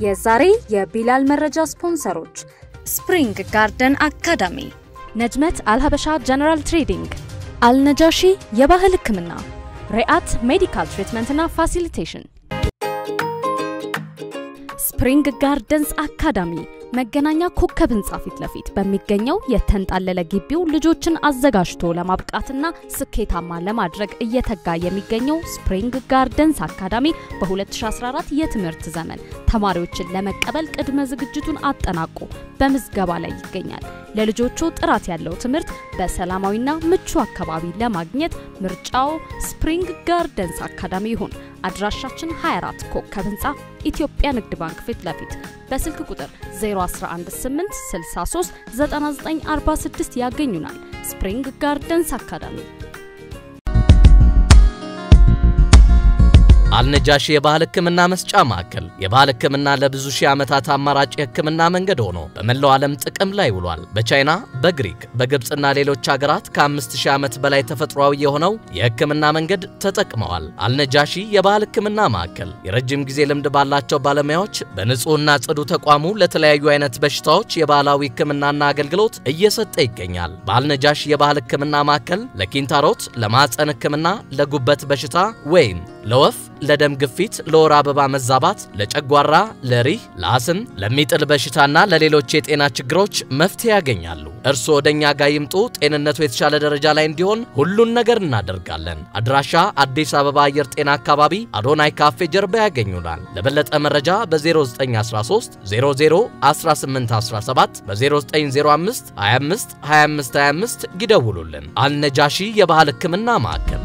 የዛሬ የቢላል መረጃ ስፖንሰሮች ስፕሪንግ ጋርደን አካዳሚ፣ ነጅመት አልሀበሻ ጀነራል ትሬዲንግ፣ አልነጃሺ የባህል ሕክምና፣ ሪአት ሜዲካል ትሪትመንትና ፋሲሊቴሽን። ስፕሪንግ ጋርደንስ አካዳሚ መገናኛ ኮከብ ህንፃ ፊት ለፊት በሚገኘው የተንጣለለ ግቢው ልጆችን አዘጋጅቶ ለማብቃትና ስኬታማ ለማድረግ እየተጋ የሚገኘው ስፕሪንግ ጋርደንስ አካዳሚ በ2014 የትምህርት ዘመን ተማሪዎችን ለመቀበል ቅድመ ዝግጅቱን አጠናቆ በምዝገባ ላይ ይገኛል። ለልጆቹ ጥራት ያለው ትምህርት በሰላማዊና ምቹ አካባቢ ለማግኘት ምርጫው ስፕሪንግ ጋርደንስ አካዳሚ ይሁን። አድራሻችን 24 ኮከብ ህንፃ ኢትዮጵያ ንግድ ባንክ ፊት ለፊት በስልክ ቁጥር 0118639946 ያገኙናል። ስፕሪንግ ጋርደንስ አካዳሚ። አልነጃሺ የባህል ሕክምና መስጫ ማዕከል የባህል ሕክምና ለብዙ ሺህ ዓመታት አማራጭ የሕክምና መንገድ ሆኖ በመላው ዓለም ጥቅም ላይ ውሏል። በቻይና፣ በግሪክ፣ በግብፅና ሌሎች ሀገራት ከ5000 ዓመት በላይ ተፈጥሯዊ የሆነው የሕክምና መንገድ ተጠቅመዋል። አልነጃሺ የባህል ሕክምና ማዕከል የረጅም ጊዜ ልምድ ባላቸው ባለሙያዎች በንጹህና ጽዱ ተቋሙ ለተለያዩ አይነት በሽታዎች የባህላዊ ሕክምናና አገልግሎት እየሰጠ ይገኛል። በአልነጃሺ የባህል ሕክምና ማዕከል ለኪንታሮት፣ ለማዕፀን ሕክምና፣ ለጉበት በሽታ ወይም ለወፍ ለደም ግፊት፣ ለወር አበባ መዛባት፣ ለጨጓራ፣ ለሪህ፣ ለአስም፣ ለሚጥል በሽታና ለሌሎች የጤና ችግሮች መፍትሄ ያገኛሉ። እርስዎ ወደኛ ጋር ይምጡ። ጤንነቱ የተሻለ ደረጃ ላይ እንዲሆን ሁሉን ነገር እናደርጋለን። አድራሻ አዲስ አበባ አየር ጤና አካባቢ አዶናይ ካፌ ጀርባ ያገኙናል። ለበለጠ መረጃ በ0913 00 1817 በ0905 25 25 25 ይደውሉልን። አልነጃሺ የባህል ሕክምና ማዕከል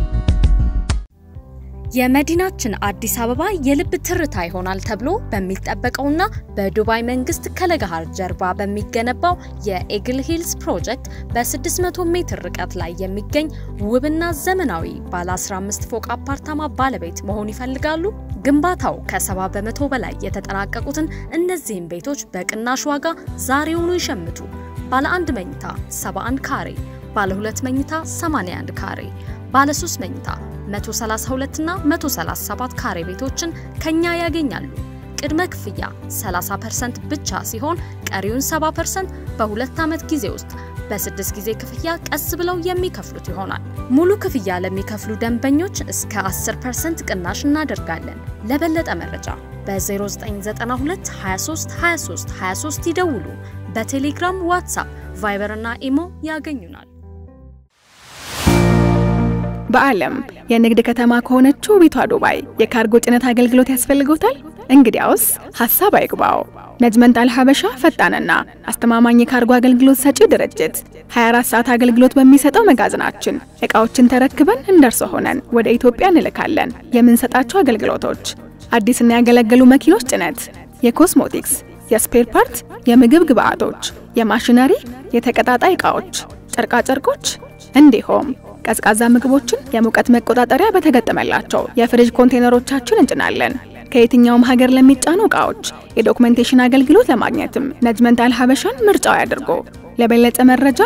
የመዲናችን አዲስ አበባ የልብ ትርታ ይሆናል ተብሎ በሚጠበቀውና በዱባይ መንግስት ከለገሃር ጀርባ በሚገነባው የኤግል ሂልስ ፕሮጀክት በ600 ሜትር ርቀት ላይ የሚገኝ ውብና ዘመናዊ ባለ 15 ፎቅ አፓርታማ ባለቤት መሆን ይፈልጋሉ? ግንባታው ከ70 በመቶ በላይ የተጠናቀቁትን እነዚህን ቤቶች በቅናሽ ዋጋ ዛሬውኑ ይሸምቱ። ባለ አንድ መኝታ 71 ካሬ፣ ባለ ሁለት መኝታ 81 ካሬ ባለ 3 መኝታ 132 እና 137 ካሬ ቤቶችን ከኛ ያገኛሉ። ቅድመ ክፍያ 30% ብቻ ሲሆን ቀሪውን 70% በሁለት ዓመት ጊዜ ውስጥ በስድስት ጊዜ ክፍያ ቀስ ብለው የሚከፍሉት ይሆናል። ሙሉ ክፍያ ለሚከፍሉ ደንበኞች እስከ 10% ቅናሽ እናደርጋለን። ለበለጠ መረጃ በ0992 23 23 23 ይደውሉ። በቴሌግራም፣ ዋትሳፕ፣ ቫይበር እና ኢሞ ያገኙናል። በዓለም የንግድ ከተማ ከሆነችው ቤቷ ዱባይ የካርጎ ጭነት አገልግሎት ያስፈልጎታል? እንግዲያውስ ሀሳብ አይግባው። ነጅመንት አልሀበሻ ፈጣንና አስተማማኝ የካርጎ አገልግሎት ሰጪ ድርጅት 24 ሰዓት አገልግሎት በሚሰጠው መጋዘናችን እቃዎችን ተረክበን እንደርሶ ሆነን ወደ ኢትዮጵያ እንልካለን። የምንሰጣቸው አገልግሎቶች አዲስና ያገለገሉ መኪኖች ጭነት፣ የኮስሞቲክስ፣ የስፔር ፓርት፣ የምግብ ግብአቶች፣ የማሽነሪ፣ የተቀጣጣይ ዕቃዎች፣ ጨርቃጨርቆች እንዲሁም ቀዝቃዛ ምግቦችን የሙቀት መቆጣጠሪያ በተገጠመላቸው የፍሪጅ ኮንቴነሮቻችን እንጭናለን። ከየትኛውም ሀገር ለሚጫኑ ዕቃዎች የዶክመንቴሽን አገልግሎት ለማግኘትም ነጅመንት አልሀበሻን ምርጫው ያድርጎ። ለበለጠ መረጃ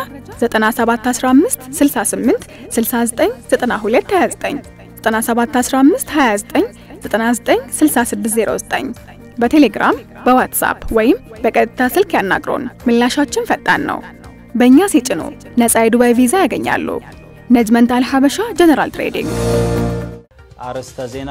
9715 68 69 92 29 9715 29 99 6609 በቴሌግራም በዋትሳፕ ወይም በቀጥታ ስልክ ያናግሩን። ምላሻችን ፈጣን ነው። በእኛ ሲጭኑ ነፃ የዱባይ ቪዛ ያገኛሉ። ነጅመንት አልሀበሻ ጀነራል ትሬዲንግ። አርዕስተ ዜና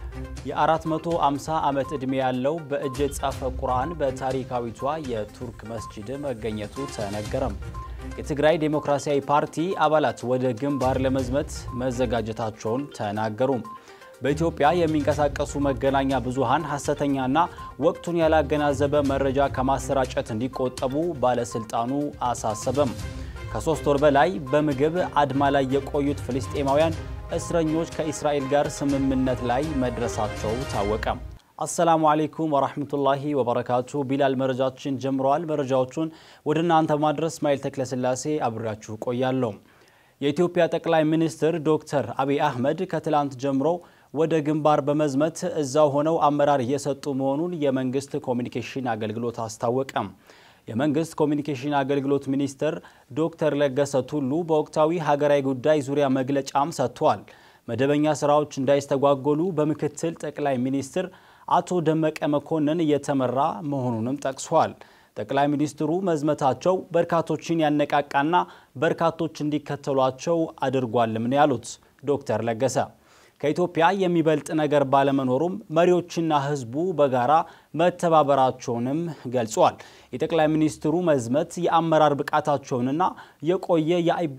የ450 ዓመት ዕድሜ ያለው በእጅ የተጻፈ ቁርአን በታሪካዊቷ የቱርክ መስጂድ መገኘቱ ተነገረም። የትግራይ ዴሞክራሲያዊ ፓርቲ አባላት ወደ ግንባር ለመዝመት መዘጋጀታቸውን ተናገሩ። በኢትዮጵያ የሚንቀሳቀሱ መገናኛ ብዙሃን ሐሰተኛና ወቅቱን ያላገናዘበ መረጃ ከማሰራጨት እንዲቆጠቡ ባለስልጣኑ አሳሰበም። ከሶስት ወር በላይ በምግብ አድማ ላይ የቆዩት ፍልስጤማውያን እስረኞች ከእስራኤል ጋር ስምምነት ላይ መድረሳቸው ታወቀ። አሰላሙ አሌይኩም ወራህመቱላሂ ወበረካቱ። ቢላል መረጃችን ጀምረዋል። መረጃዎቹን ወደ እናንተ በማድረስ ማይል ተክለስላሴ አብሬያችሁ ቆያለሁ። የኢትዮጵያ ጠቅላይ ሚኒስትር ዶክተር አብይ አህመድ ከትላንት ጀምሮ ወደ ግንባር በመዝመት እዛው ሆነው አመራር እየሰጡ መሆኑን የመንግስት ኮሚኒኬሽን አገልግሎት አስታወቀ። የመንግስት ኮሚኒኬሽን አገልግሎት ሚኒስትር ዶክተር ለገሰ ቱሉ በወቅታዊ ሀገራዊ ጉዳይ ዙሪያ መግለጫም ሰጥተዋል። መደበኛ ስራዎች እንዳይስተጓጎሉ በምክትል ጠቅላይ ሚኒስትር አቶ ደመቀ መኮንን እየተመራ መሆኑንም ጠቅሷል። ጠቅላይ ሚኒስትሩ መዝመታቸው በርካቶችን ያነቃቃና በርካቶች እንዲከተሏቸው አድርጓልም ነው ያሉት ዶክተር ለገሰ። ከኢትዮጵያ የሚበልጥ ነገር ባለመኖሩም መሪዎችና ሕዝቡ በጋራ መተባበራቸውንም ገልጿል። የጠቅላይ ሚኒስትሩ መዝመት የአመራር ብቃታቸውንና የቆየ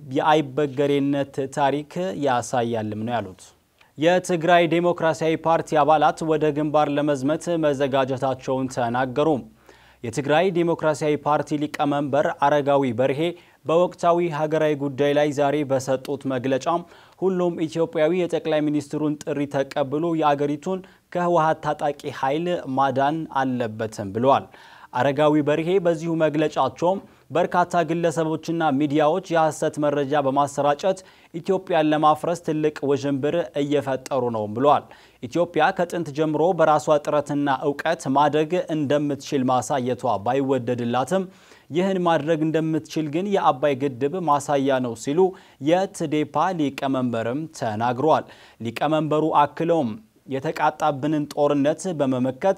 የአይበገሬነት ታሪክ ያሳያልም ነው ያሉት። የትግራይ ዴሞክራሲያዊ ፓርቲ አባላት ወደ ግንባር ለመዝመት መዘጋጀታቸውን ተናገሩ። የትግራይ ዴሞክራሲያዊ ፓርቲ ሊቀመንበር አረጋዊ በርሄ በወቅታዊ ሀገራዊ ጉዳይ ላይ ዛሬ በሰጡት መግለጫም ሁሉም ኢትዮጵያዊ የጠቅላይ ሚኒስትሩን ጥሪ ተቀብሎ የአገሪቱን ከህወሀት ታጣቂ ኃይል ማዳን አለበትም ብለዋል። አረጋዊ በርሄ በዚሁ መግለጫቸውም በርካታ ግለሰቦችና ሚዲያዎች የሐሰት መረጃ በማሰራጨት ኢትዮጵያን ለማፍረስ ትልቅ ውዥንብር እየፈጠሩ ነው ብለዋል። ኢትዮጵያ ከጥንት ጀምሮ በራሷ ጥረትና እውቀት ማደግ እንደምትችል ማሳየቷ ባይወደድላትም ይህን ማድረግ እንደምትችል ግን የአባይ ግድብ ማሳያ ነው ሲሉ የትዴፓ ሊቀመንበርም ተናግረዋል። ሊቀመንበሩ አክለውም የተቃጣብንን ጦርነት በመመከት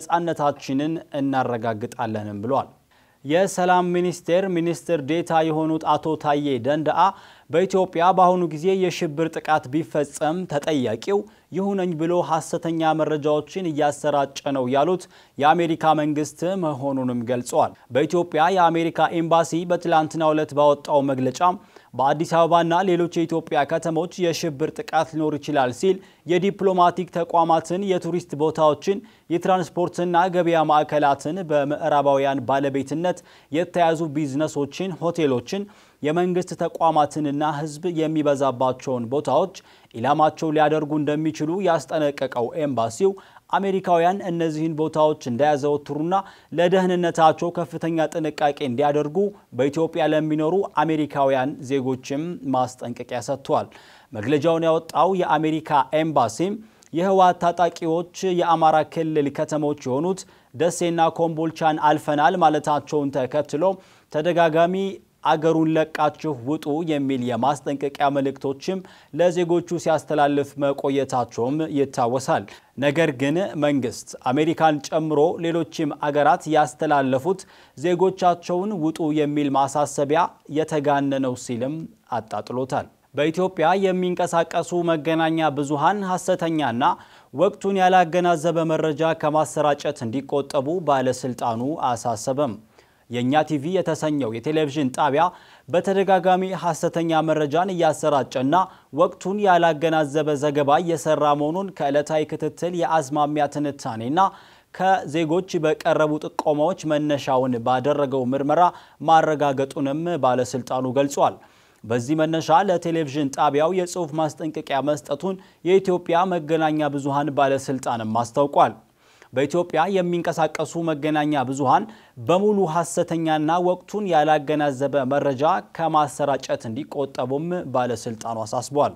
ነፃነታችንን እናረጋግጣለንም ብሏል። የሰላም ሚኒስቴር ሚኒስትር ዴታ የሆኑት አቶ ታዬ ደንደአ በኢትዮጵያ በአሁኑ ጊዜ የሽብር ጥቃት ቢፈጸም ተጠያቂው ይሁነኝ ብሎ ሐሰተኛ መረጃዎችን እያሰራጨ ነው ያሉት የአሜሪካ መንግስት መሆኑንም ገልጸዋል። በኢትዮጵያ የአሜሪካ ኤምባሲ በትላንትናው ዕለት ባወጣው መግለጫ በአዲስ አበባና ሌሎች የኢትዮጵያ ከተሞች የሽብር ጥቃት ሊኖር ይችላል ሲል የዲፕሎማቲክ ተቋማትን፣ የቱሪስት ቦታዎችን፣ የትራንስፖርትና ገበያ ማዕከላትን፣ በምዕራባውያን ባለቤትነት የተያዙ ቢዝነሶችን፣ ሆቴሎችን የመንግስት ተቋማትንና ሕዝብ የሚበዛባቸውን ቦታዎች ኢላማቸው ሊያደርጉ እንደሚችሉ ያስጠነቀቀው ኤምባሲው አሜሪካውያን እነዚህን ቦታዎች እንዳያዘወትሩና ለደህንነታቸው ከፍተኛ ጥንቃቄ እንዲያደርጉ በኢትዮጵያ ለሚኖሩ አሜሪካውያን ዜጎችም ማስጠንቀቂያ ሰጥቷል። መግለጫውን ያወጣው የአሜሪካ ኤምባሲም የህወሓት ታጣቂዎች የአማራ ክልል ከተሞች የሆኑት ደሴና ኮምቦልቻን አልፈናል ማለታቸውን ተከትሎ ተደጋጋሚ አገሩን ለቃችሁ ውጡ የሚል የማስጠንቀቂያ መልእክቶችም ለዜጎቹ ሲያስተላልፍ መቆየታቸውም ይታወሳል። ነገር ግን መንግስት አሜሪካን ጨምሮ ሌሎችም አገራት ያስተላለፉት ዜጎቻቸውን ውጡ የሚል ማሳሰቢያ የተጋነነው ሲልም አጣጥሎታል። በኢትዮጵያ የሚንቀሳቀሱ መገናኛ ብዙሃን ሐሰተኛና ወቅቱን ያላገናዘበ መረጃ ከማሰራጨት እንዲቆጠቡ ባለስልጣኑ አሳሰበም። የእኛ ቲቪ የተሰኘው የቴሌቪዥን ጣቢያ በተደጋጋሚ ሐሰተኛ መረጃን እያሰራጨና ወቅቱን ያላገናዘበ ዘገባ እየሰራ መሆኑን ከዕለታዊ ክትትል የአዝማሚያ ትንታኔና ከዜጎች በቀረቡ ጥቆማዎች መነሻውን ባደረገው ምርመራ ማረጋገጡንም ባለስልጣኑ ገልጿል። በዚህ መነሻ ለቴሌቪዥን ጣቢያው የጽሑፍ ማስጠንቀቂያ መስጠቱን የኢትዮጵያ መገናኛ ብዙሃን ባለስልጣንም አስታውቋል። በኢትዮጵያ የሚንቀሳቀሱ መገናኛ ብዙሃን በሙሉ ሐሰተኛና ወቅቱን ያላገናዘበ መረጃ ከማሰራጨት እንዲቆጠቡም ባለስልጣኑ አሳስቧል።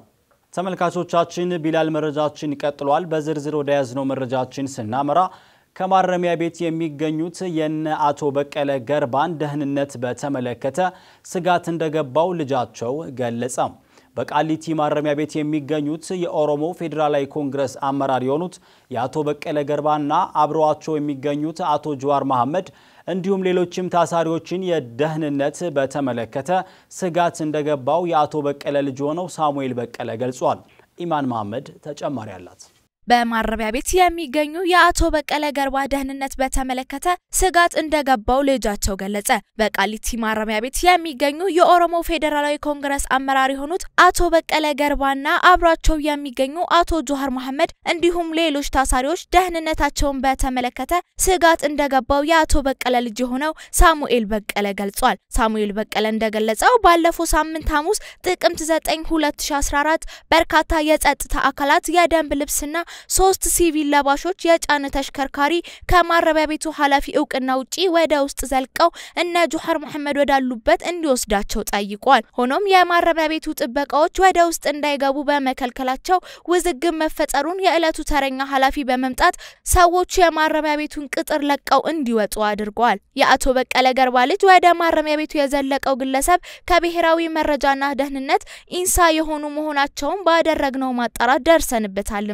ተመልካቾቻችን ቢላል መረጃችን ቀጥሏል። በዝርዝር ወደ ያዝነው መረጃችን ስናመራ ከማረሚያ ቤት የሚገኙት የነ አቶ በቀለ ገርባን ደህንነት በተመለከተ ስጋት እንደገባው ልጃቸው ገለጸ። በቃሊቲ ማረሚያ ቤት የሚገኙት የኦሮሞ ፌዴራላዊ ኮንግረስ አመራር የሆኑት የአቶ በቀለ ገርባና አብረዋቸው የሚገኙት አቶ ጀዋር መሐመድ እንዲሁም ሌሎችም ታሳሪዎችን የደህንነት በተመለከተ ስጋት እንደገባው የአቶ በቀለ ልጅ ሆነው ሳሙኤል በቀለ ገልጿል። ኢማን መሐመድ ተጨማሪ አላት። በማረሚያ ቤት የሚገኙ የአቶ በቀለ ገርባ ደህንነት በተመለከተ ስጋት እንደገባው ልጃቸው ገለጸ። በቃሊቲ ማረሚያ ቤት የሚገኙ የኦሮሞ ፌዴራላዊ ኮንግረስ አመራር የሆኑት አቶ በቀለ ገርባና አብሯቸው የሚገኙ አቶ ጆሃር መሐመድ እንዲሁም ሌሎች ታሳሪዎች ደህንነታቸውን በተመለከተ ስጋት እንደገባው የአቶ በቀለ ልጅ የሆነው ሳሙኤል በቀለ ገልጿል። ሳሙኤል በቀለ እንደገለጸው ባለፈው ሳምንት ሐሙስ ጥቅምት 9 2014 በርካታ የጸጥታ አካላት የደንብ ልብስና ሶስት ሲቪል ለባሾች የጫነ ተሽከርካሪ ከማረሚያ ቤቱ ኃላፊ እውቅና ውጪ ወደ ውስጥ ዘልቀው እነ ጆሃር መሐመድ ወዳሉበት እንዲወስዳቸው ጠይቋል። ሆኖም የማረሚያ ቤቱ ጥበቃዎች ወደ ውስጥ እንዳይገቡ በመከልከላቸው ውዝግብ መፈጠሩን የዕለቱ ተረኛ ኃላፊ በመምጣት ሰዎቹ የማረሚያ ቤቱን ቅጥር ለቀው እንዲወጡ አድርገዋል። የአቶ በቀለ ገርባ ልጅ ወደ ማረሚያ ቤቱ የዘለቀው ግለሰብ ከብሔራዊ መረጃና ደህንነት ኢንሳ የሆኑ መሆናቸውን ባደረግነው ማጣራት ደርሰንበታልን ብሏል።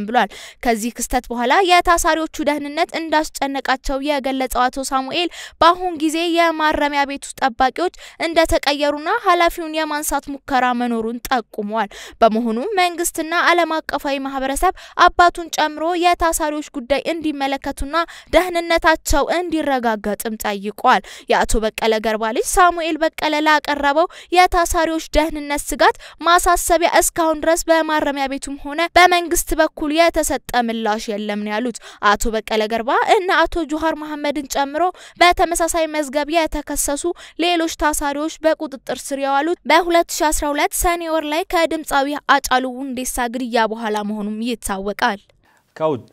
ከዚህ ክስተት በኋላ የታሳሪዎቹ ደህንነት እንዳስጨነቃቸው የገለጸው አቶ ሳሙኤል በአሁን ጊዜ የማረሚያ ቤቱ ጠባቂዎች እንደተቀየሩና ኃላፊውን የማንሳት ሙከራ መኖሩን ጠቁመዋል። በመሆኑ መንግስትና ዓለም አቀፋዊ ማህበረሰብ አባቱን ጨምሮ የታሳሪዎች ጉዳይ እንዲመለከቱና ደህንነታቸው እንዲረጋገጥም ጠይቋል። የአቶ በቀለ ገርባ ልጅ ሳሙኤል በቀለ ላቀረበው የታሳሪዎች ደህንነት ስጋት ማሳሰቢያ እስካሁን ድረስ በማረሚያ ቤቱም ሆነ በመንግስት በኩል የተሰጠ ምላሽ የለም ነው ያሉት። አቶ በቀለ ገርባ እና አቶ ጁሃር መሐመድን ጨምሮ በተመሳሳይ መዝገብ የተከሰሱ ሌሎች ታሳሪዎች በቁጥጥር ስር የዋሉት በ2012 ሰኔ ወር ላይ ከድምፃዊ አጫሉ ሁንዴሳ ግድያ በኋላ መሆኑም ይታወቃል። ከውጭ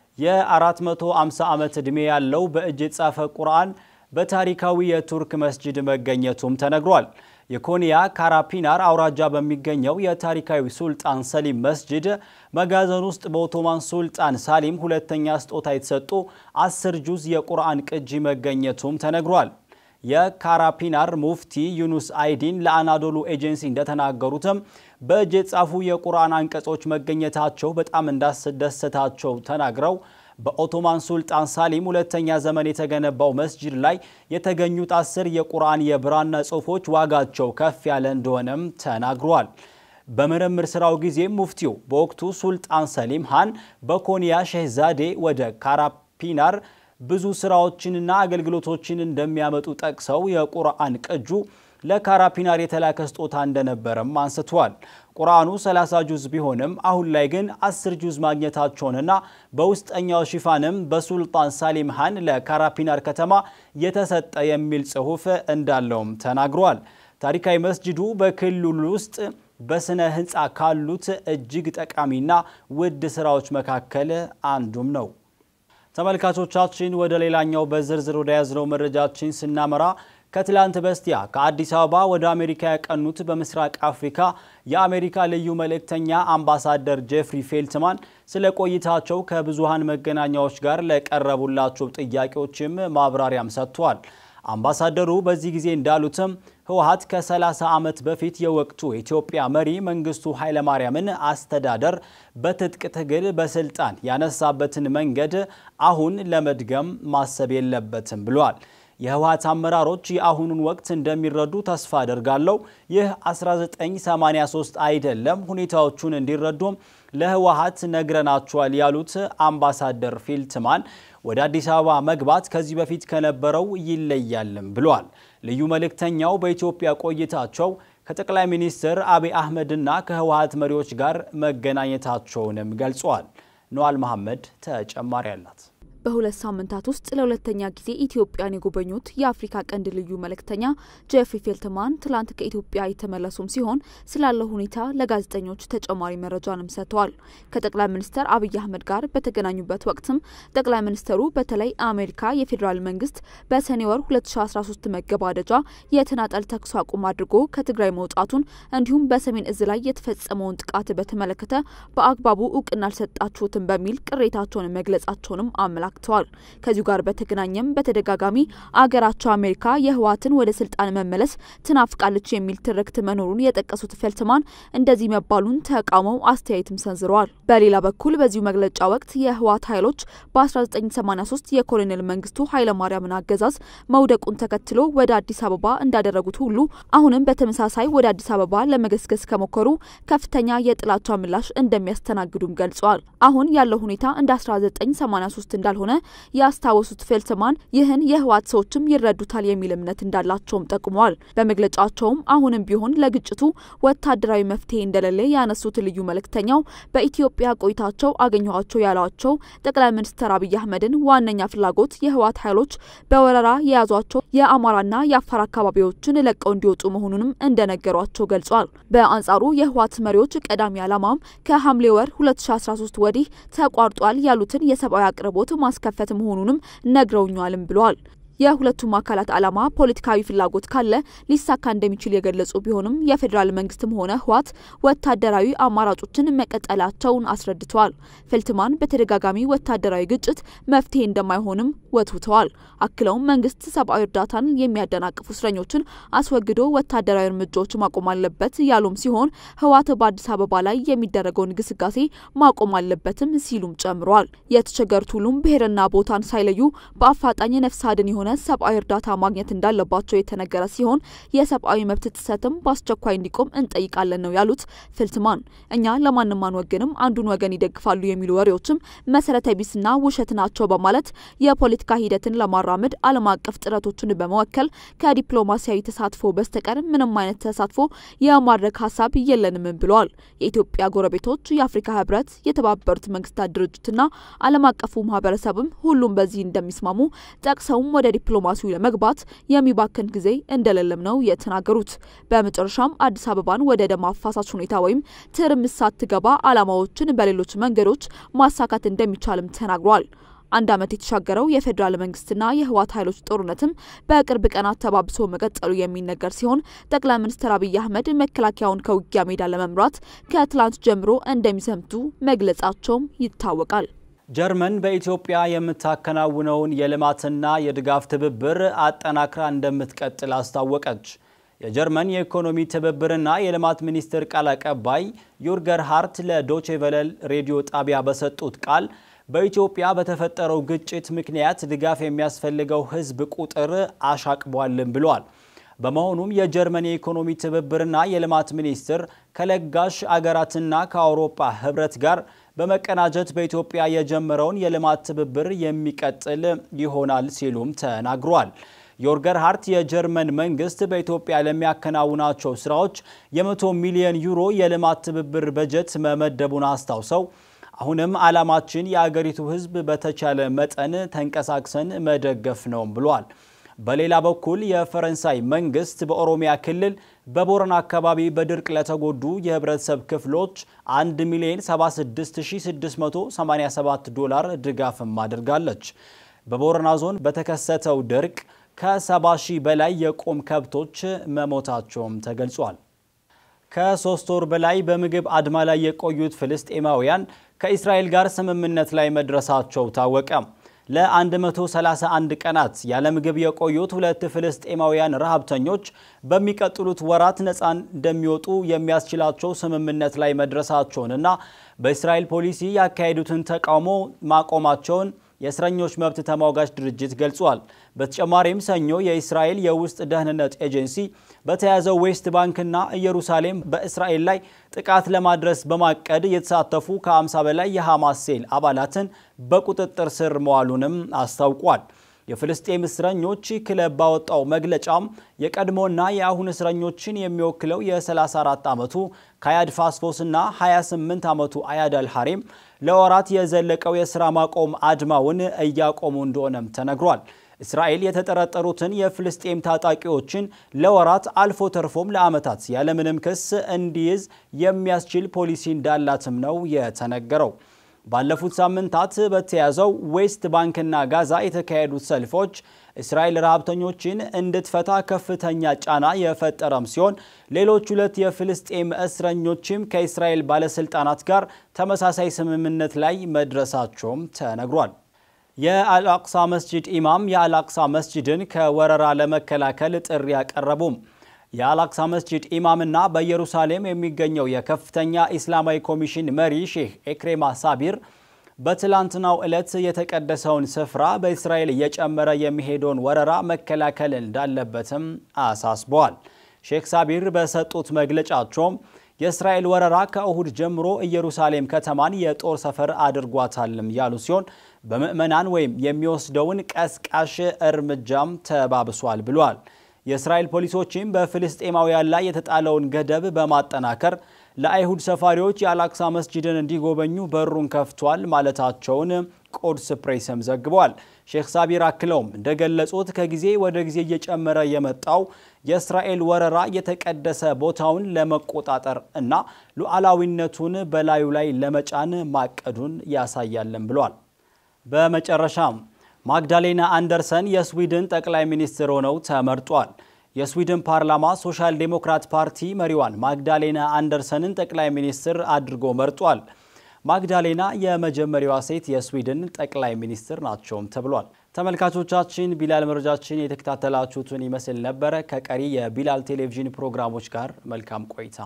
የ450 ዓመት ዕድሜ ያለው በእጅ የተጻፈ ቁርአን በታሪካዊ የቱርክ መስጂድ መገኘቱም ተነግሯል። የኮንያ ካራፒናር አውራጃ በሚገኘው የታሪካዊ ሱልጣን ሰሊም መስጂድ መጋዘን ውስጥ በኦቶማን ሱልጣን ሳሊም ሁለተኛ ስጦታ የተሰጡ አስር ጁዝ የቁርአን ቅጂ መገኘቱም ተነግሯል። የካራፒናር ሙፍቲ ዩኑስ አይዲን ለአናዶሉ ኤጀንሲ እንደተናገሩትም በእጅ የተጻፉ የቁርአን አንቀጾች መገኘታቸው በጣም እንዳስደሰታቸው ተናግረው በኦቶማን ሱልጣን ሳሊም ሁለተኛ ዘመን የተገነባው መስጂድ ላይ የተገኙት አስር የቁርአን የብራና ጽሑፎች ዋጋቸው ከፍ ያለ እንደሆነም ተናግሯል። በምርምር ስራው ጊዜ ሙፍቲው በወቅቱ ሱልጣን ሰሊም ሃን በኮንያ ሼህዛዴ ወደ ካራፒናር ብዙ ስራዎችንና አገልግሎቶችን እንደሚያመጡ ጠቅሰው የቁርአን ቅጁ ለካራፒናር የተላከ ስጦታ እንደነበረም አንስተዋል። ቁርአኑ 30 ጁዝ ቢሆንም አሁን ላይ ግን 10 ጁዝ ማግኘታቸውንና በውስጠኛው ሽፋንም በሱልጣን ሳሊም ሃን ለካራፒናር ከተማ የተሰጠ የሚል ጽሑፍ እንዳለውም ተናግረዋል። ታሪካዊ መስጂዱ በክልሉ ውስጥ በስነ ህንፃ ካሉት እጅግ ጠቃሚና ውድ ስራዎች መካከል አንዱም ነው። ተመልካቾቻችን ወደ ሌላኛው በዝርዝር ወደ ያዝነው መረጃችን ስናመራ ከትላንት በስቲያ ከአዲስ አበባ ወደ አሜሪካ ያቀኑት በምስራቅ አፍሪካ የአሜሪካ ልዩ መልእክተኛ አምባሳደር ጄፍሪ ፌልትማን ስለ ቆይታቸው ከብዙሃን መገናኛዎች ጋር ለቀረቡላቸው ጥያቄዎችም ማብራሪያም ሰጥቷል። አምባሳደሩ በዚህ ጊዜ እንዳሉትም ህወሓት ከ30 ዓመት በፊት የወቅቱ የኢትዮጵያ መሪ መንግስቱ ኃይለማርያምን አስተዳደር በትጥቅ ትግል በስልጣን ያነሳበትን መንገድ አሁን ለመድገም ማሰብ የለበትም ብሏል። የህወሓት አመራሮች የአሁኑን ወቅት እንደሚረዱ ተስፋ አደርጋለሁ። ይህ 1983 አይደለም። ሁኔታዎቹን እንዲረዱም ለህወሓት ነግረናቸዋል ያሉት አምባሳደር ፊልትማን ወደ አዲስ አበባ መግባት ከዚህ በፊት ከነበረው ይለያልም ብሏል። ልዩ መልእክተኛው በኢትዮጵያ ቆይታቸው ከጠቅላይ ሚኒስትር አብይ አህመድና ከህወሓት መሪዎች ጋር መገናኘታቸውንም ገልጿል። ነዋል መሐመድ ተጨማሪ አላት። በሁለት ሳምንታት ውስጥ ለሁለተኛ ጊዜ ኢትዮጵያን የጎበኙት የአፍሪካ ቀንድ ልዩ መልእክተኛ ጄፍሪ ፌልትማን ትላንት ከኢትዮጵያ የተመለሱም ሲሆን ስላለው ሁኔታ ለጋዜጠኞች ተጨማሪ መረጃንም ሰጥተዋል። ከጠቅላይ ሚኒስትር አብይ አህመድ ጋር በተገናኙበት ወቅትም ጠቅላይ ሚኒስትሩ በተለይ አሜሪካ የፌዴራል መንግስት በሰኔ ወር 2013 መገባደጃ የተናጠል ተኩስ አቁም አድርጎ ከትግራይ መውጣቱን እንዲሁም በሰሜን እዝ ላይ የተፈጸመውን ጥቃት በተመለከተ በአግባቡ እውቅና አልሰጣችሁትም በሚል ቅሬታቸውን መግለጻቸውንም አመላክተዋል ተመላክተዋል። ከዚሁ ጋር በተገናኘም በተደጋጋሚ አገራቸው አሜሪካ የህወሓትን ወደ ስልጣን መመለስ ትናፍቃለች የሚል ትርክት መኖሩን የጠቀሱት ፌልትማን እንደዚህ መባሉን ተቃውመው አስተያየትም ሰንዝረዋል። በሌላ በኩል በዚሁ መግለጫ ወቅት የህወሓት ኃይሎች በ1983 የኮሎኔል መንግስቱ ኃይለማርያምን አገዛዝ መውደቁን ተከትሎ ወደ አዲስ አበባ እንዳደረጉት ሁሉ አሁንም በተመሳሳይ ወደ አዲስ አበባ ለመገስገስ ከሞከሩ ከፍተኛ የጥላቻ ምላሽ እንደሚያስተናግዱም ገልጸዋል። አሁን ያለው ሁኔታ እንደ 1983 እንዳልሆነ ያስታወሱት ፌልትማን ይህን የህወሓት ሰዎችም ይረዱታል የሚል እምነት እንዳላቸውም ጠቁመዋል። በመግለጫቸውም አሁንም ቢሆን ለግጭቱ ወታደራዊ መፍትሄ እንደሌለ ያነሱት ልዩ መልእክተኛው በኢትዮጵያ ቆይታቸው አገኘኋቸው ያሏቸው ጠቅላይ ሚኒስትር አብይ አህመድን ዋነኛ ፍላጎት የህወሓት ኃይሎች በወረራ የያዟቸው የአማራና የአፋር አካባቢዎችን ለቀው እንዲወጡ መሆኑንም እንደነገሯቸው ገልጿል። በአንጻሩ የህወሓት መሪዎች ቀዳሚ ዓላማም ከሐምሌ ወር 2013 ወዲህ ተቋርጧል ያሉትን የሰብአዊ አቅርቦት ማስከፈት መሆኑንም ነግረውኛልም ብለዋል። የሁለቱም አካላት ዓላማ ፖለቲካዊ ፍላጎት ካለ ሊሳካ እንደሚችል የገለጹ ቢሆንም የፌዴራል መንግስትም ሆነ ህወሓት ወታደራዊ አማራጮችን መቀጠላቸውን አስረድተዋል። ፌልትማን በተደጋጋሚ ወታደራዊ ግጭት መፍትሄ እንደማይሆንም ወትውተዋል። አክለውም መንግስት ሰብአዊ እርዳታን የሚያደናቅፉ እስረኞችን አስወግዶ ወታደራዊ እርምጃዎች ማቆም አለበት ያሉም ሲሆን ህወሓት በአዲስ አበባ ላይ የሚደረገውን ግስጋሴ ማቆም አለበትም ሲሉም ጨምረዋል። የተቸገሩት ሁሉም ብሔርና ቦታን ሳይለዩ በአፋጣኝ ነፍስ አድን የሆነ ሰብአዊ እርዳታ ማግኘት እንዳለባቸው የተነገረ ሲሆን የሰብአዊ መብት ጥሰትም በአስቸኳይ እንዲቆም እንጠይቃለን ነው ያሉት ፌልትማን። እኛ ለማንም አንወግንም፣ አንዱን ወገን ይደግፋሉ የሚሉ ወሬዎችም መሰረተ ቢስና ውሸት ናቸው በማለት የፖለቲካ ሂደትን ለማራመድ ዓለም አቀፍ ጥረቶችን በመወከል ከዲፕሎማሲያዊ ተሳትፎ በስተቀር ምንም አይነት ተሳትፎ የማድረግ ሀሳብ የለንም ብለዋል። የኢትዮጵያ ጎረቤቶች፣ የአፍሪካ ህብረት፣ የተባበሩት መንግስታት ድርጅትና ዓለም አቀፉ ማህበረሰብም ሁሉም በዚህ እንደሚስማሙ ጠቅሰውም ወደ ዲፕሎማሲው ለመግባት የሚባክን ጊዜ እንደሌለም ነው የተናገሩት። በመጨረሻም አዲስ አበባን ወደ ደም አፋሳሽ ሁኔታ ወይም ትርምስ ሳትገባ ዓላማዎችን በሌሎች መንገዶች ማሳካት እንደሚቻልም ተናግሯል። አንድ ዓመት የተሻገረው የፌዴራል መንግስትና የህወሓት ኃይሎች ጦርነትም በቅርብ ቀናት ተባብሶ መቀጠሉ የሚነገር ሲሆን ጠቅላይ ሚኒስትር አብይ አህመድ መከላከያውን ከውጊያ ሜዳ ለመምራት ከትላንት ጀምሮ እንደሚዘምቱ መግለጻቸውም ይታወቃል። ጀርመን በኢትዮጵያ የምታከናውነውን የልማትና የድጋፍ ትብብር አጠናክራ እንደምትቀጥል አስታወቀች። የጀርመን የኢኮኖሚ ትብብርና የልማት ሚኒስትር ቃል አቀባይ ዩርገር ሃርት ለዶቼቨለል ሬዲዮ ጣቢያ በሰጡት ቃል በኢትዮጵያ በተፈጠረው ግጭት ምክንያት ድጋፍ የሚያስፈልገው ሕዝብ ቁጥር አሻቅቧልን ብለዋል። በመሆኑም የጀርመን የኢኮኖሚ ትብብርና የልማት ሚኒስትር ከለጋሽ አገራትና ከአውሮፓ ህብረት ጋር በመቀናጀት በኢትዮጵያ የጀመረውን የልማት ትብብር የሚቀጥል ይሆናል ሲሉም ተናግሯል። ዮርገር ሃርት የጀርመን መንግስት በኢትዮጵያ ለሚያከናውናቸው ስራዎች የመቶ ሚሊዮን ዩሮ የልማት ትብብር በጀት መመደቡን አስታውሰው አሁንም ዓላማችን የአገሪቱ ህዝብ በተቻለ መጠን ተንቀሳቅሰን መደገፍ ነው ብሏል። በሌላ በኩል የፈረንሳይ መንግስት በኦሮሚያ ክልል በቦረና አካባቢ በድርቅ ለተጎዱ የህብረተሰብ ክፍሎች 1 ሚሊዮን 76687 ዶላር ድጋፍም አድርጋለች። በቦረና ዞን በተከሰተው ድርቅ ከ70 ሺህ በላይ የቁም ከብቶች መሞታቸውም ተገልጿል። ከሶስት ወር በላይ በምግብ አድማ ላይ የቆዩት ፍልስጤማውያን ከእስራኤል ጋር ስምምነት ላይ መድረሳቸው ታወቀ። ለ131 ቀናት ያለ ምግብ የቆዩት ሁለት ፍልስጤማውያን ረሃብተኞች በሚቀጥሉት ወራት ነፃ እንደሚወጡ የሚያስችላቸው ስምምነት ላይ መድረሳቸውንና በእስራኤል ፖሊሲ ያካሄዱትን ተቃውሞ ማቆማቸውን የእስረኞች መብት ተሟጋች ድርጅት ገልጿል። በተጨማሪም ሰኞ የእስራኤል የውስጥ ደህንነት ኤጀንሲ በተያዘው ዌስት ባንክና ኢየሩሳሌም በእስራኤል ላይ ጥቃት ለማድረስ በማቀድ የተሳተፉ ከ50 በላይ የሐማስ ሴል አባላትን በቁጥጥር ስር መዋሉንም አስታውቋል። የፍልስጤም እስረኞች ክለብ ባወጣው መግለጫም የቀድሞና የአሁን እስረኞችን የሚወክለው የ34 ዓመቱ ካያድ ፋስፎስና 28 ዓመቱ አያድ አልሐሪም ለወራት የዘለቀው የሥራ ማቆም አድማውን እያቆሙ እንደሆነም ተነግሯል። እስራኤል የተጠረጠሩትን የፍልስጤም ታጣቂዎችን ለወራት አልፎ ተርፎም ለዓመታት ያለምንም ክስ እንዲይዝ የሚያስችል ፖሊሲ እንዳላትም ነው የተነገረው። ባለፉት ሳምንታት በተያዘው ዌስት ባንክና ጋዛ የተካሄዱት ሰልፎች እስራኤል ረሃብተኞችን እንድትፈታ ከፍተኛ ጫና የፈጠረም ሲሆን ሌሎች ሁለት የፍልስጤም እስረኞችም ከእስራኤል ባለስልጣናት ጋር ተመሳሳይ ስምምነት ላይ መድረሳቸውም ተነግሯል። የአልአቅሳ መስጂድ ኢማም የአልአቅሳ መስጂድን ከወረራ ለመከላከል ጥሪ ያቀረቡም የአልአቅሳ መስጂድ ኢማምና በኢየሩሳሌም የሚገኘው የከፍተኛ ኢስላማዊ ኮሚሽን መሪ ሼህ ኤክሬማ ሳቢር በትላንትናው ዕለት የተቀደሰውን ስፍራ በእስራኤል እየጨመረ የሚሄደውን ወረራ መከላከል እንዳለበትም አሳስበዋል። ሼክ ሳቢር በሰጡት መግለጫቸውም የእስራኤል ወረራ ከእሁድ ጀምሮ ኢየሩሳሌም ከተማን የጦር ሰፈር አድርጓታልም ያሉ ሲሆን በምዕመናን ወይም የሚወስደውን ቀስቃሽ እርምጃም ተባብሷል ብሏል። የእስራኤል ፖሊሶችም በፍልስጤማውያን ላይ የተጣለውን ገደብ በማጠናከር ለአይሁድ ሰፋሪዎች የአልአቅሳ መስጂድን እንዲጎበኙ በሩን ከፍቷል ማለታቸውን ቆድስ ፕሬስም ዘግቧል። ሼክ ሳቢር አክለውም እንደገለጹት ከጊዜ ወደ ጊዜ እየጨመረ የመጣው የእስራኤል ወረራ የተቀደሰ ቦታውን ለመቆጣጠር እና ሉዓላዊነቱን በላዩ ላይ ለመጫን ማቀዱን ያሳያለን ብሏል። በመጨረሻም ማግዳሌና አንደርሰን የስዊድን ጠቅላይ ሚኒስትር ሆነው ተመርጧል። የስዊድን ፓርላማ ሶሻል ዴሞክራት ፓርቲ መሪዋን ማግዳሌና አንደርሰንን ጠቅላይ ሚኒስትር አድርጎ መርጧል። ማግዳሌና የመጀመሪያዋ ሴት የስዊድን ጠቅላይ ሚኒስትር ናቸውም ተብሏል። ተመልካቾቻችን ቢላል መረጃችን የተከታተላችሁትን ይመስል ነበረ። ከቀሪ የቢላል ቴሌቪዥን ፕሮግራሞች ጋር መልካም ቆይታ።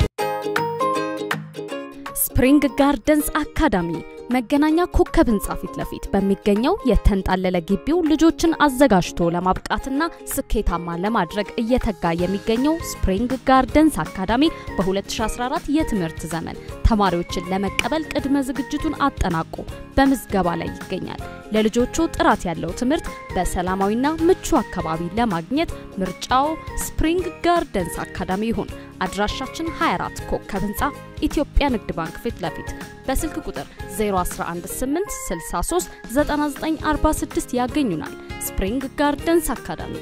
ስፕሪንግ ጋርደንስ አካዳሚ መገናኛ ኮከብ ህንፃ ፊት ለፊት በሚገኘው የተንጣለለ ግቢው ልጆችን አዘጋጅቶ ለማብቃትና ስኬታማ ለማድረግ እየተጋ የሚገኘው ስፕሪንግ ጋርደንስ አካዳሚ በ2014 የትምህርት ዘመን ተማሪዎችን ለመቀበል ቅድመ ዝግጅቱን አጠናቆ በምዝገባ ላይ ይገኛል። ለልጆቹ ጥራት ያለው ትምህርት በሰላማዊና ምቹ አካባቢ ለማግኘት ምርጫው ስፕሪንግ ጋርደንስ አካዳሚ ይሁን። አድራሻችን 24 ኮከብ ህንፃ ኢትዮጵያ ንግድ ባንክ ፊት ለፊት በስልክ ቁጥር 0118639946 ያገኙናል። ስፕሪንግ ጋርደንስ አካዳሚ።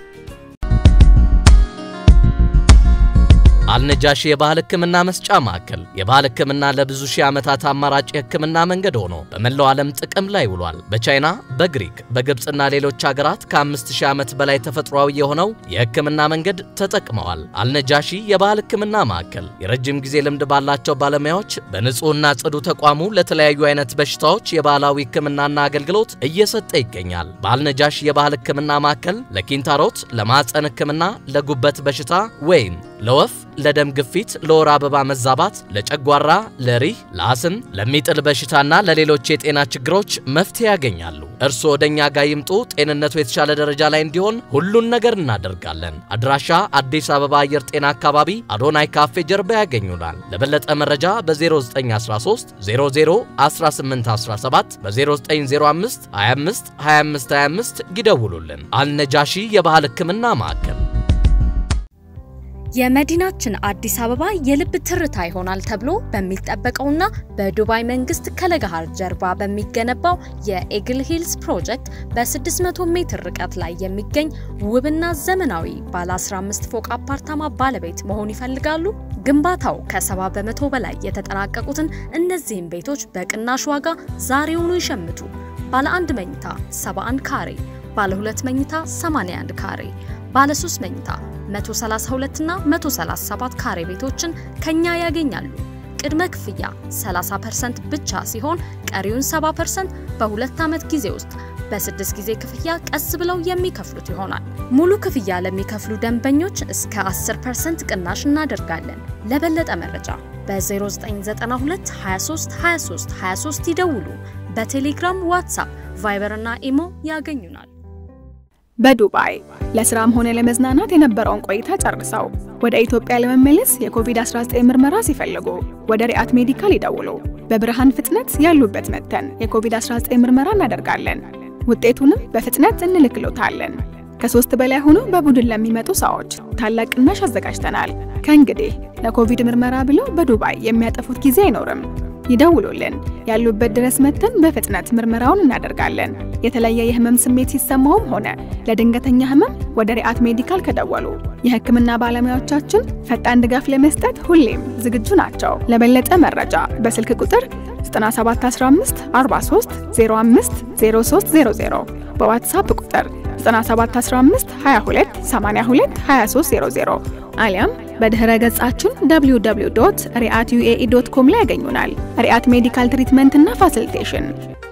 አልነጃሺ የባህል ሕክምና መስጫ ማዕከል የባህል ሕክምና ለብዙ ሺህ ዓመታት አማራጭ የሕክምና መንገድ ሆኖ በመላው ዓለም ጥቅም ላይ ውሏል። በቻይና፣ በግሪክ፣ በግብፅና ሌሎች ሀገራት ከ5000 ዓመት በላይ ተፈጥሯዊ የሆነው የሕክምና መንገድ ተጠቅመዋል። አልነጃሺ የባህል ሕክምና ማዕከል የረጅም ጊዜ ልምድ ባላቸው ባለሙያዎች በንጹህና ጽዱ ተቋሙ ለተለያዩ አይነት በሽታዎች የባህላዊ ሕክምናና አገልግሎት እየሰጠ ይገኛል። በአልነጃሺ የባህል ሕክምና ማዕከል ለኪንታሮት፣ ለማዕፀን ሕክምና፣ ለጉበት በሽታ ወይም ለወፍ ለደም ግፊት፣ ለወር አበባ መዛባት፣ ለጨጓራ፣ ለሪህ፣ ለአስም፣ ለሚጥል በሽታና ለሌሎች የጤና ችግሮች መፍትሄ ያገኛሉ። እርስዎ ወደኛ ጋር ይምጡ። ጤንነቱ የተሻለ ደረጃ ላይ እንዲሆን ሁሉን ነገር እናደርጋለን። አድራሻ አዲስ አበባ አየር ጤና አካባቢ አዶናይ ካፌ ጀርባ ያገኙናል። ለበለጠ መረጃ በ0913 00 1817 በ0905 25 25 25 ይደውሉልን። አልነጃሺ የባህል ሕክምና ማዕከል የመዲናችን አዲስ አበባ የልብ ትርታ ይሆናል ተብሎ በሚጠበቀውና በዱባይ መንግስት ከለገሃር ጀርባ በሚገነባው የኤግል ሂልስ ፕሮጀክት በ600 ሜትር ርቀት ላይ የሚገኝ ውብና ዘመናዊ ባለ 15 ፎቅ አፓርታማ ባለቤት መሆን ይፈልጋሉ? ግንባታው ከ70 በመቶ በላይ የተጠናቀቁትን እነዚህን ቤቶች በቅናሽ ዋጋ ዛሬውኑ ይሸምቱ። ባለ አንድ መኝታ 71 ካሬ፣ ባለ ሁለት መኝታ 81 ካሬ፣ ባለ 3 መኝታ 132 እና 137 ካሬ ቤቶችን ከኛ ያገኛሉ። ቅድመ ክፍያ 30% ብቻ ሲሆን ቀሪውን 70% በሁለት ዓመት ጊዜ ውስጥ በስድስት ጊዜ ክፍያ ቀስ ብለው የሚከፍሉት ይሆናል። ሙሉ ክፍያ ለሚከፍሉ ደንበኞች እስከ 10% ቅናሽ እናደርጋለን። ለበለጠ መረጃ በ0992 23 23 23 ይደውሉ። በቴሌግራም፣ ዋትሳፕ፣ ቫይበር እና ኢሞ ያገኙናል። በዱባይ ለስራም ሆነ ለመዝናናት የነበረውን ቆይታ ጨርሰው ወደ ኢትዮጵያ ለመመለስ የኮቪድ-19 ምርመራ ሲፈልጉ ወደ ሪአት ሜዲካል ይደውሉ። በብርሃን ፍጥነት ያሉበት መጥተን የኮቪድ-19 ምርመራ እናደርጋለን። ውጤቱንም በፍጥነት እንልክሎታለን። ከሶስት በላይ ሆኖ በቡድን ለሚመጡ ሰዎች ታላቅ ቅናሽ አዘጋጅተናል። ከእንግዲህ ለኮቪድ ምርመራ ብለው በዱባይ የሚያጠፉት ጊዜ አይኖርም። ይደውሉልን። ያሉበት ድረስ መጥተን በፍጥነት ምርመራውን እናደርጋለን። የተለየ የህመም ስሜት ሲሰማውም ሆነ ለድንገተኛ ህመም ወደ ሪአት ሜዲካል ከደወሉ የህክምና ባለሙያዎቻችን ፈጣን ድጋፍ ለመስጠት ሁሌም ዝግጁ ናቸው። ለበለጠ መረጃ በስልክ ቁጥር 9715 43 05 0300 በዋትሳፕ ቁጥር 9715 22 82 2300 አሊያም በድህረ ገጻችን www.riatyuae.com ላይ ያገኙናል። ሪአት ሜዲካል ትሪትመንት እና ፋሲሊቴሽን